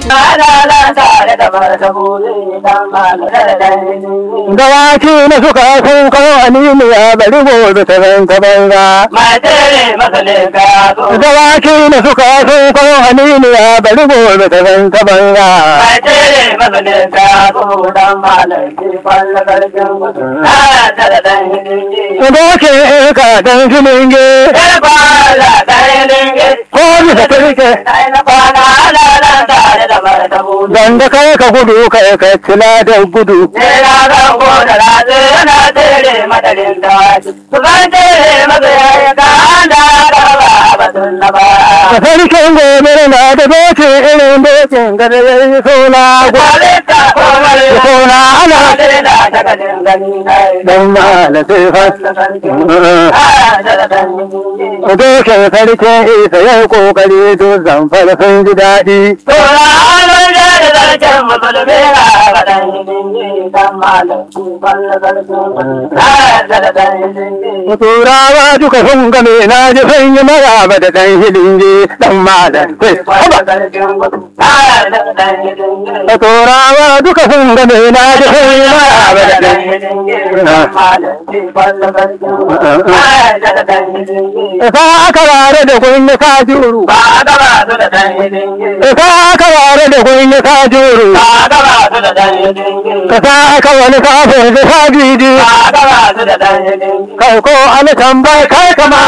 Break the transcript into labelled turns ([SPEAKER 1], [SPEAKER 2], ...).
[SPEAKER 1] Dawaki na suka sun kawo aniniya bari gobe ta zan ta banza. Dawaki na suka sun kawo aniniya bari gobe ta zan ta banza. Doke ka dan filinge ko bisa turke. Dan da kai ka gudu kai ka tila da gudu. Da sarkin gobe na da doke irin dokin gada ya yi suna suna ana dan mala sai fa. Doke sarkin isa ya yi kokari don zamfara sun ji daɗi. Turawa duka sun game na ji sun yi maraba da ɗan hilinge ɗan malam sai Turawa duka sun game na ji sun yi maraba da ɗan Isa aka ware da kunya ka juru. Isa aka ware da kunya ka juru. Ka sa aka wani kafin da ka jiji. Kai ko ana tambayi kai kama